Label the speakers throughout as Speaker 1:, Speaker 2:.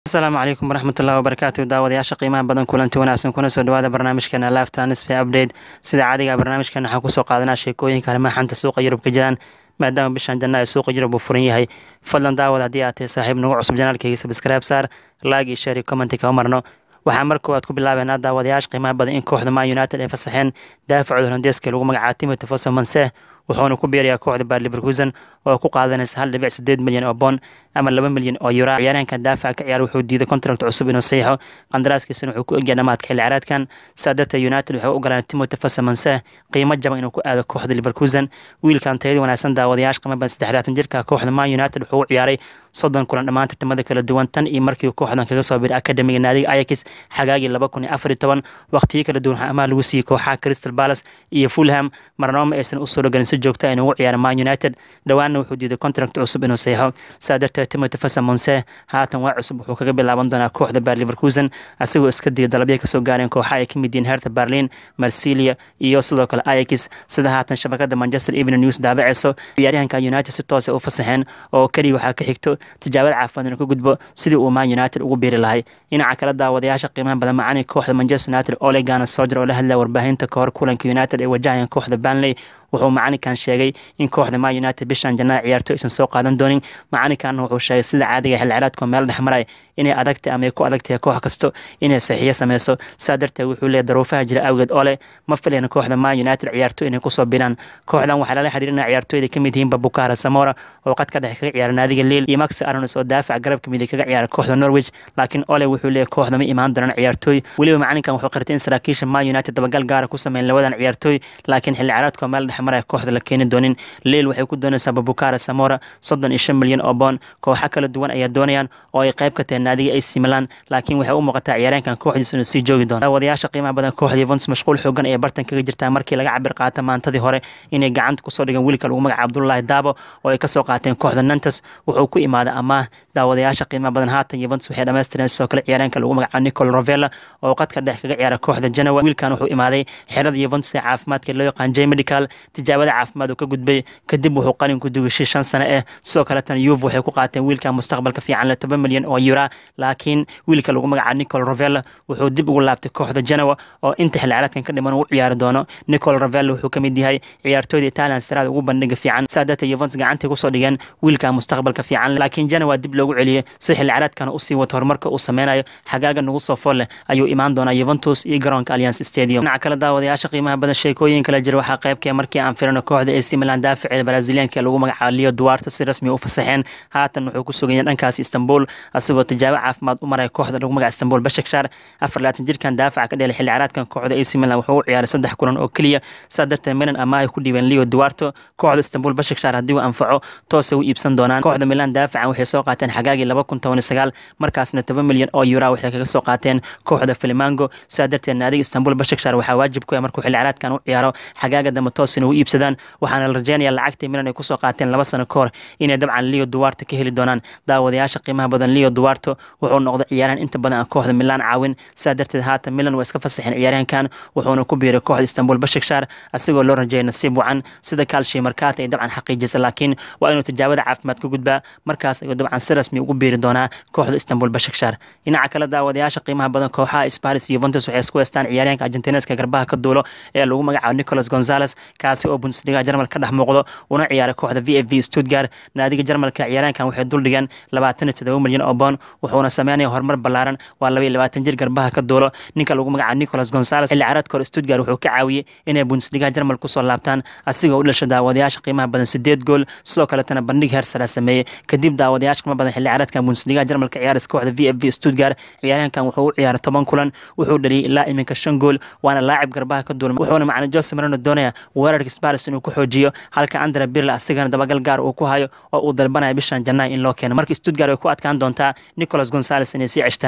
Speaker 1: asalaamu calaykum waraxmatullahi wabarakaatu daawadayaasha qiimaha badan kulanti wanaagsan kuna soo dhawaada barnaamijkeena live transfer update sida caadiga barnaamijkeena waxaan kusoo qaadanaa sheekooyinka arrimaha xanta suuqa yurub ka jiraan maadaama bishan janna ay suuqa yurub uu furan yahay fadlan daawad haddii aad tahay saaxiib nagu cusub janaalkayga subscribe saar like iyo share iyo commenti kama marno waxaa mar koowaad ku bilaabeynaa daawadayaasha qiimaha badan in kooxda man united ay fasaxeen daafacooda holandeeska lagu magacaabo timothy foster manse wuxuuna ku biirayaa kooxda baar leverkusen oo ku qaadanaysa hal dhibic sideed milyan oo bond ama laba milyan oo yura ciyaaryahanka daafaca ka ciyaar wuxuu diiday contract cusub inuu saxiixo qandaraaskiisuna wuxuu ku egyahay dhamaadka xilli ciyaareedkan saa darteed united waxay u ogolaan timothy fasamanse qiimo jaban inuu ku aado kooxda leverkusen wiilkan tayada wanaagsan daawadayaasha qiimo badan saddexlaatan jirka kooxda man united wuxuu u ciyaaray soddon kulan dhammaan tartamada kala duwan tan iyo markii kooxdan kaga soo biray akademiga naadiga ayax xagaagii laba kun iyo afar iyo toban waqtiyo kala duwan waxaa amaah lagu siiyey kooxaha crystal palace iyo fulham marnooma aysan u soo dhogalin si joogta inuu ugu ciyaaro man united dhowaanna wuxuu diiday contract cusub inuu saxiixo saa darteed timothy fasa monse haatan waa cusub wuxuu kaga bilaaban doonaa kooxda baar leverkusen asagoo iska diya dalabya kasoo gaareen kooxa ay ka mid yihiin herta berlin marsilia iyo sidoo kale ayax sida haatan shabakada manchester evening news daabaceyso ciyaaryahanka united si toosa u fasaxeen oo keliya waxaa ka xigto tijaabada caafimaad inuu ka gudbo sidii uu man united ugu biiri lahay dhinaca kale daawadayaasha qiimaha badan macani kooxda manchester united ole gana soger oo la hadlaya warbaahinta kahor kulanka united ee wajahayeen kooxda banley wuxuu macalinkan sheegay in kooxda man united bishan jannaha ciyaarto aysan soo qaadan doonin macalinkanna wuxuu sheegay sida caadiga xilli ciraadkoo meel dhexmaray inay adagtay ama ay ku adagtahay koox kasto inay saxiiyo sameyso saa darteed wuxuu leeyahy daruufaha jira awgeed ole ma filayna kooxda man united ciyaarto inay kusoo biraan kooxdan waxaa lala xiriirina ciyaartooyda ka mid yihiin babukara samora oo qad ka dhexe kaga ciyaara naadiga liil iyo max aronos oo daafac garabka midig kaga ciyaara kooxda norwich laakiin ole wuxuu leeyahy kooxda ma imaan doonaan ciyaartooy weliba macalinkan wuxuu qirtay in saraakiisha man united dabagal gaara ku sameyn labadan ciyaartooy laakiin xilli ciraadkoo meel dhexmaraya kooxda la keeni doonin liil waxay ku doonaysaa babukara samora soddon iyo shan milyan oo boon kooxa kala duwan ayaa doonayaan oo ay qayb ka tahay naadiga ac milan laakiin waxay u muuqataa ciyaaryaankan kooxdiisa inuu sii joogi doono daawadayaasha qiimaha badan kooxda yuvens mashquul xoogan ayay bartan kaga jirtaa markii laga cabir qaata maantadii hore inay gacanta kusoo dhigan wiilka lagu magaca abdullahi daabo oo ay kasoo qaateen kooxda nantes wuxuu ku imaaday amaah daawadayaasha qiimaha badan haatan yuvens waxay dhamaystireen sidoo kale ciyaaryaanka lagu magaca nicol rovella oo qadka dhex kaga ciyaara kooxda genoa wiilkan wuxuu imaaday xerada yuvens ee caafimaadka loo yaqaan j medical tijaabada caafimaad uu ka gudbay kadib wuxuu qalin ku dugashay shan sano eh sidoo kaletan yuv waxay ku qaateen wiilka mustaqbalka fiican le toban milyan oo yura laakiin wiilka lagu magaca nicol rovella wuxuu dib ugu laabtay kooxda genoa oo inta xilli ciyaareedkan ka dhiman uu ciyaari doono nicol rovella wuxuu ka mid yahay ciyaartooyda italian siraada ugu bandhiga fiican saa darteed yuvens gacantay kusoo dhigeen wiilka mustaqbalka fiican laakiin genoa dib loogu celiyey si xilli ciyaareedkana usii wato horumarka uu sameynayo xagaaga nagu soo fool leh ayuu imaan doonaa yuventus iyo garoonka alliance stadium dhinaca kale daawadayaasha qiimaha badan sheekooyin kala jira waxaa qaybkee markii aan firino kooxda ac milan daafaceeda brazilianka ee lagu magacaabo leo duarte si rasmi u fasaxeen haatan wuxuu ku suganyay dhankaas istanbul asagoo tijaabo caafimaad u maraya kooxda lagu magaca istanbul bashakshar afar laatan jirkan daafaca ka dheelay xilli ciyaareedkan kooxda ac milan wuxuu u ciyaaray saddex kulan oo keliya saa darteed milan ama ay ku dhiibeen leo duarte kooxda istanbul bashakshar haddii uu anfaco toosay u iibsan doonaan kooxda milan daafacan waxay soo qaateen xagaagii laba kun toban iyo sagaal markaasna toban milyan oo yura waxay kaga soo qaateen kooxda filimango saa darteed naadiga istanbul bashakshar waxaa waajib ku ah markuu xilli ciyaareedkan u ciyaaro xagaaga dambe toos inay u iibsadaan waxaana la rajeynaya lacagtii milan ay kusoo qaateen laba sano ka hor inay dabcan leo duarte ka heli doonaan daawadayaasha qiimaha badan leo duarte wuxuu noqday ciyaaryahan inta badan aan kooxda milan caawin saa darteed haatan milan waa iska fasaxeen ciyaaryahankan wuxuuna ku biiray kooxda istanbul bashakshar asigoo loo rajeeyay nasiib wacan sida kaalshi markaata ay dabcan xaqiijisa laakiin waa inuu tijaabada caafimaad ka gudbaa markaas ayuu dabcan si rasmi ugu biiri doonaa kooxda istanbul bashakshar dhinaca kale daawadayaasha qiimaha badan kooxaha sparis iyo yuventus waxay isku heystaan ciyaaryahanka argentineska garbaha ka duulo ee lagu magacaabo nicolas gonzales kaasi oo bundesliga jarmal ka dhex muuqdo una ciyaaray kooxda v f v stuttgart naadiga jarmalka ciyaaraankan waxay duldhigeen labaatan iyo todoba milyan oo boon wuxuuna sameynaya horumar ballaaran waa laba iyo labaatan jir garbaha ka duulo ninka lagu magacaabo nicolas gonzales xilli ciyaareedka hore stuttgart wuxuu ka caawiyey inay bundesliga jarmal kusoo laabtaan asigoo u dhashay daawadayaasha qiimaha badan sideed gool sidoo kaletana bandhig heer sara sameeyey kadib daawadayaasha qiimaha badan xilli ciyaareedkan bundesliga jarmalka ciyaaris kooxda v f v stuttgart ciyaaryahankan wuxuu u ciyaaray toban kulan wuxuu dhaliyey ilaa iminka shan gool waana laacib garbaha ka duulay wuxuuna macna jose marano doonaya weerarka sparis inuu ku xoojiyo halka andra birla asigana dabagal gaar uu ku hayo oo uu dalbanaya bishan jannaay in loo keeno markii stuttgart ay ku adkaan doontaa nicolas gonzales inay sii ceshtaan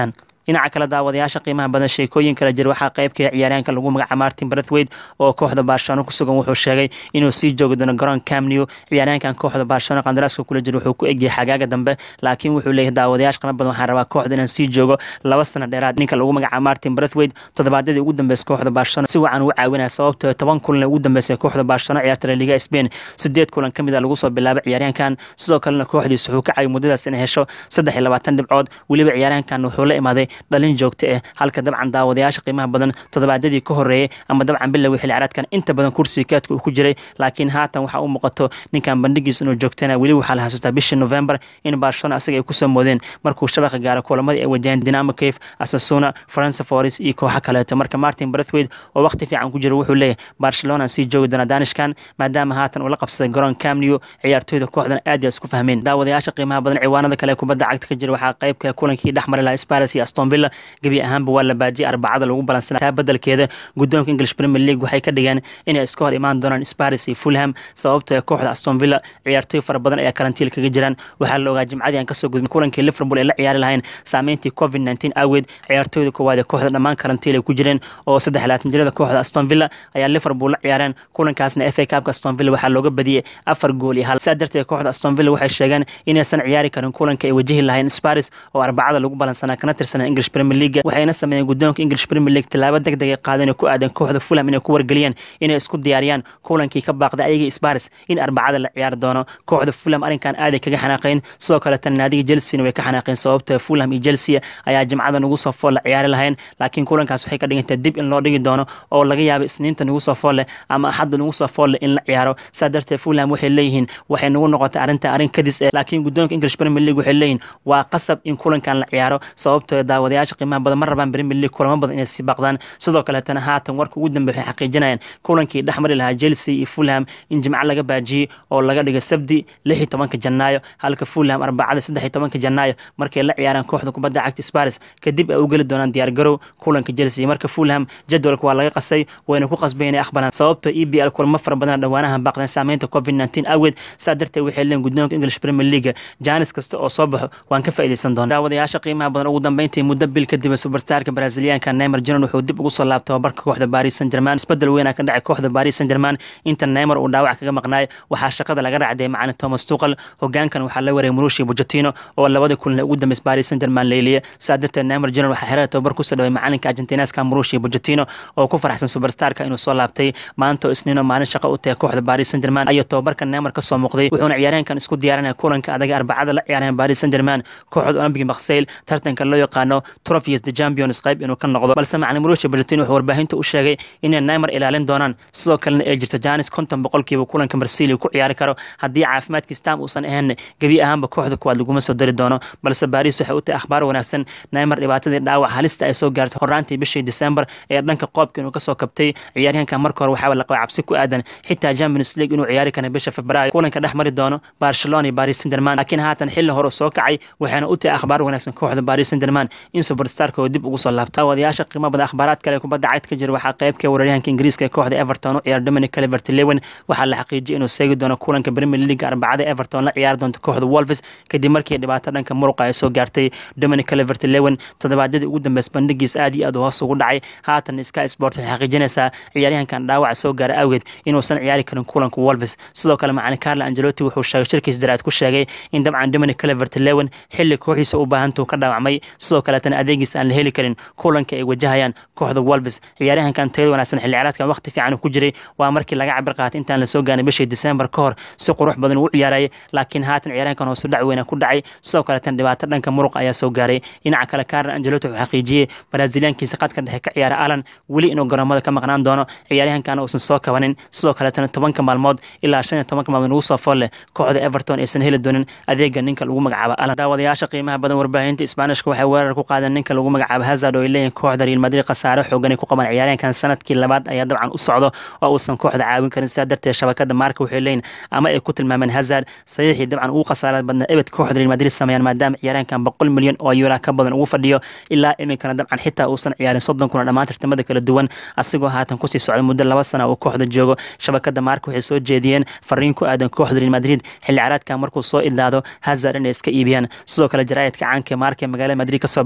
Speaker 1: dhinaca kale daawadayaasha qiimaha badan sheekooyin kala jira waxaa qaybka ciyaaryahanka lagu magaca martin brathwaite oo kooxda barcelona kusugan wuxuu sheegay inuu sii joogi doono garoon camnew ciyaaryahankan kooxda barcelona qandaraaska kula jira wuxuu ku egyahay xagaaga dambe laakiin wuxuu leeyahay daawadayaasha qiimo badan waxaan rabaa kooxda inaan sii joogo laba sano dheeraad ninka lagu magaca martin brathwaite toddobaadyadii ugu dambeysay kooxda barcelona si wacan u caawinaya sababtoo toban kulan ugu dambeysay kooxda barcelona ciyaarta la liga spain sideed kulan ka mid a lagu soo bilaabay ciyaaryahankan sidoo kalena kooxdiisa wuxuu ka caawiyay muddadaas inay hesho saddex iyo labaatan dhibcood weliba ciyaaryahankan wuxuu la imaaday dhalin joogto ah halka dabcan daawadayaasha qiimaha badan toddobaadyadii ka horeeyey ama dabcan bilowgii xilli ciyaareedkan inta badan kursiga kaadka uu ku jiray laakiin haatan waxaa u muuqato ninkan bandhigiisa inuu joogtana weli waxaa la xasuustaa bishii november in barcelona asaga ay kusoo moodeen markuu shabaqa gaaro kulamadii ay wajaheen dinamo cave asasuna faransa foris iyo kooxo kaleeto marka martin brathwaite oo waqti fiican ku jiro wuxuu leeyahay barcelona sii joogi doona danishkan maadaama haatan uu la qabsaday garoon camnew ciyaartooyda kooxdan aad iyo isku fahmeen daawadayaasha qiimaha badan ciwaanada kale kubadda cagta ka jira waxaa qaybka kulankii dhex mari lahaa sparis iyo aston villa gebi ahaanba waa la baajiyay arbacada lagu balansanaa taa bedelkeeda guddoonka english premier league waxay ka dhigeen inay iska hor imaan doonaan sparis iyo fulham sababtoo kooxda aston villa ciyaartooy fara badan ayaa karantiil kaga jiraan waxaa la ogaa jimcadii aan kasoo gudbin kulankii liverpool ay la ciyaari lahayn saameyntii covid nteen awgeed ciyaartooyda koowaad ee kooxda dhammaan karantiil ay ku jireen oo saddex laatan jirada kooxda aston villa ayaa liverpool la ciyaareen kulankaasna fa cupka aston villa waxaa looga badiyey afar gool iyo hal saa darteed kooxda aston villa waxay sheegeen inaysan ciyaari karin kulanka ay wajahi lahayn sparis oo arbacada lagu balansanaa kana tirsanaa english premier league waxayna sameeyeen guddoonka english premier league tallaabo deg deg ay qaadeen oo ku aadan kooxda fulham inay ku wargeliyeen inay isku diyaariyaan kulankii ka baaqday ayagii sparis in arbacada la ciyaari doono kooxda fulham arrinkan aaday kaga xanaaqeen sidoo kaleetana naadiga chelsea way ka xanaaqeen sababta fulham iyo chelsea ayaa jimcada nagu soo fool la ciyaari lahayn laakiin kulankaas waxay ka dhigantahay dib in loo dhigi doono oo laga yaabo isniinta nagu soo fool leh ama axadda nagu soo fool leh in la ciyaaro saa darteed fulham waxay leeyihiin waxay nagu noqotay arrinta arrin kadis eh laakiin guddoonka english premier league waxay leeyihiin waa qasab in kulankan la ciyaaro sababtoo daawadayaasha qiimaha badan ma rabaan premier league kulamo badan inay sii baqdaan sidoo kaleetana haatan warka ugu dambe waxay xaqiijinayaan kulankii dhex mari lahaa chelsea iyo fulham in jimco laga baajiyey oo laga dhigay sabdi lix iyo tobanka janaayo halka fulham arbacada saddex iyo tobanka janaayo markay la ciyaaraan kooxda kubadda cagta sparis kadib ay u geli doonaan diyaargarow kulanka chelsea marka fulham jadwalka waa laga qasay wayna ku qasbay inay aqbalaan sababtoo e b l kulamo fara badan dhawaanaha baaqdeen saameynta covid nteen awgeed saa darteed waxay leen guddoonka english premier league jaanis kasta oo soo baxo waan ka faa'iidaysan doona daawadayaasha qiimaha badan ugu dambeyntii muddo bil kadib superstarka braziliyaanka neymar junior wuxuu dib ugu soo laabtay tababarka kooxda paris saint germain isbedel weynaa ka dhacay kooxda paris saint germain inta neymar uu dhaawac kaga maqnaay waxaa shaqada laga raacday macalin thomas tuqal hogaankan waxaa la wareegay murushi bujatino oo labada kulan ugu dambeys paris saint germain leeliya saa darteed neymar junior waxaa xerada tababar kusoo dhaway macalinka argentineska murushi bujatino oo ku faraxsan superstarka inuu soo laabtay maanta oo isniino maalin shaqo u tahay kooxda paris saint germain ayuu tababarka neymar ka soo muuqday wuxuuna ciyaaryahankan isku diyaarinaya kulanka adaga arbacada la ciyaareen paris saint germain kooxda olympic marseille tartanka loo yaqaano trophies the champions qayb inuu ka noqdo balse macalin murushi bujatino wuxuu warbaahinta u sheegay inay neymar ilaalin doonaan sidoo kalena ay jirto janis konton boqolkiiba kulanka marseille ku ciyaari karo haddii caafimaadkiis tam uusan ahayn gebi ahaanba kooxda kuwaad laguma soo dari doono balse paris waxay u tahay akhbaar wanaagsan neymar dhibaatadii dhaawac halista ay soo gaartay horaantii bishii december ee dhanka qoobka inuu kasoo kabtay ciyaaryahanka marka hore waxaaba la qabay cabsi ku aadan xitaa champions league inuu ciyaari kara bisha februaayo kulanka dhex mari doono barcelona iyo paris saint germain laakiin haatan xilli hore soo kacay waxayna u tahay akhbaar wanaagsan kooxda paris saint germain in superstarka oo dib ugu soo laabto wadayaasha qiimo badan akhbaaraad kale kubadda cagta ka jira waxaa qaybka weeraryahanka ingiriiska ee kooxda everton u ciyaar dominic calvert lewin waxaa la xaqiijiyay inuu seegi doono kulanka premier league arbacada everton la ciyaari doonto kooxda wolves kadib markii dhibaato dhanka muruqa ay soo gaartay dominic calvert lewin toddobaadyadii ugu dambeys bandhigiis aad iyo aad hoos ugu dhacay haatan sky sport waxay xaqiijinaysaa ciyaaryahankan dhaawaca soo gaara awgeed inuusan ciyaari karin kulanka wolves sidoo kale macalin carlo angelotti wuxuu sheegay shirkiis daraad ku sheegay in dabcan dominic calvert lewin xilli kooxiisa u baahantuu ka dhaawacmay sidoo kaleetana adeegiis aan la heli karin kulanka ay wajahayaan kooxda wolves ciyaaryahankan tayada wanaagsan xilli ciyaareedkan waqti fiican ku jiray waa markii laga cabir qaatay intaan lasoo gaarin bishii december ka hor si qurux badan uu ciyaarayay laakiin haatan ciyaaryahankan hoosu dhac weyna ku dhacay sidoo kaleetana dhibaato dhanka muruq ayaa soo gaaray dhinaca kale carlo angelotti wuxuu xaqiijiyey braziliyaankiisa qadka dhexe ka ciyaara alan weli inuu garoomada ka maqnaan doono ciyaaryahankan uusan soo kabanin sidoo kaleetana tobanka maalmood ilaa shan iyo tobanka maalmood ugu soo fool leh kooxda everton aysan heli doonin adeega ninka lagu magacaabo alan daawadayaasha qiimaha badan warbaahinta isbaanishka waxay weerar ku qaadeen ninka lagu magacaabo hazard oo ay leeyihin kooxda real madrid khasaare xoogan ay ku qaban ciyaaryahankan sanadkii labaad ayaa dabcan u socdo oo uusan kooxda caawin karin sidaa darteed shabakada maarka waxay leeyihin ama ay ku tilmaameen hazard saxiixii dabcan ugu khasaarada badnaa ebed kooxda real madrid sameeyaan maadaama ciyaaryahankan boqol milyan oo yuura ka badan ugu fadhiyo ilaa iminkana dabcan xitaa uusan ciyaarin soddon kuna dhammaan tartamada kala duwan asigoo haatan kusii socda muddo laba sana uu kooxda joogo shabakada maarka waxay soo jeediyeen fariin ku aadan kooxda real madrid xilli ciyaareedkan markuu soo idlaado hazard inay iska iibiyaan sidoo kale jaraa'idka caanka maarka ee magaalada madrid kasoo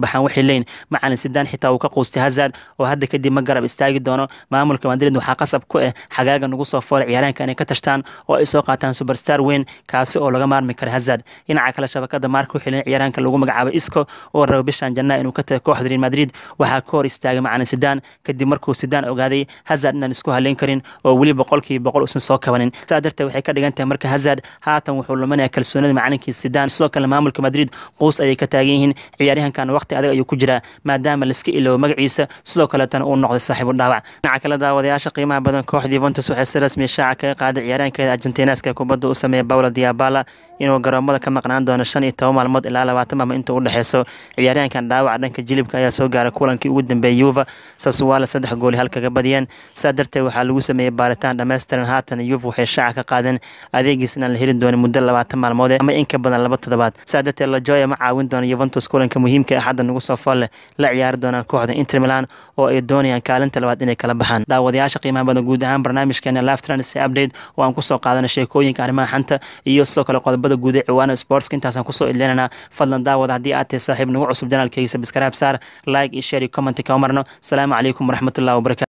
Speaker 1: baxaan waxay leeyihin macalin sidaan xitaa uu ka quustay hazard oo hadda kadib ma garab istaagi doono maamulka madrid waxaa qasab ku ah xagaaga nagu soo foolay ciyaaraanka inay ka tashtaan oo ay soo qaataan superstar weyn kaasi oo laga maarmi kara hazard dhinaca kale shabakada maarka waxay leeyihin ciyaaraanka lagu magacaabo isco oo raba bishan janaa inuu ka tago kooxda real madrid waxaa ka hor istaagay macalin sidaan kadib markuu sidaan ogaaday hazard inaan isku haleyn karin oo weli boqolkiiba boqol uusan soo kabanin saa darteed waxay ka dhigan tahay marka hazard haatan wuxuu luminaya kalsoonida macalinkii sidaan sidoo kale maamulka madrid quus ayay ka taagan yihiin ciyaaryahankan waqti adag ayuu ku jiraa maadaama laiska iloobo magaciisa sidoo kaleetana uu noqday saaxiibu dhaawac dhinaca kale daawadayaasha qiimaha badan kooxda yuventus waxay si rasmi shaaca kaga qaaday ciyaaraankeeda argentineska kubadda u sameeya paulo diabala inuu garoomada ka maqnaan doono shan iyo toban maalmood ilaa labaatan maalmood inta u dhexeyso ciyaaryahankan dhaawaca dhanka jilibka ayaa soo gaaray kulankii ugu dambeeyey yuva sasuwaala saddex gooli hal kaga badiyeen saa darteed waxaa lagu sameeyey baaritaan dhammaystiran haatan yuva waxay shaaca ka qaadeen adeegiis inaan la heli doonin muddo labaatan maalmood ama in ka badan laba toddobaad saa darteed lajoya ma caawin doono yuventus kulanka muhiimka ee hadda nagu soo fool leh la ciyaari doonaan kooxda inter milan oo ay doonayaan kaalinta labaad inay kala baxaan daawadayaasha qiimaha badan guud ahaan barnaamijkeena live transfer update oo aan kusoo qaadana sheekooyinka arrimaha xanta iyo sidoo kale qodobada guud ee ciwaana sportska intaasaan kusoo idleynana fadlan daawada haddii aad tahay saaxiib nagu cusub janaalkeyga sabskraib saar like iyo share iyo comment ka marno asalaamu calaykum waraxmatullahi wabarakatu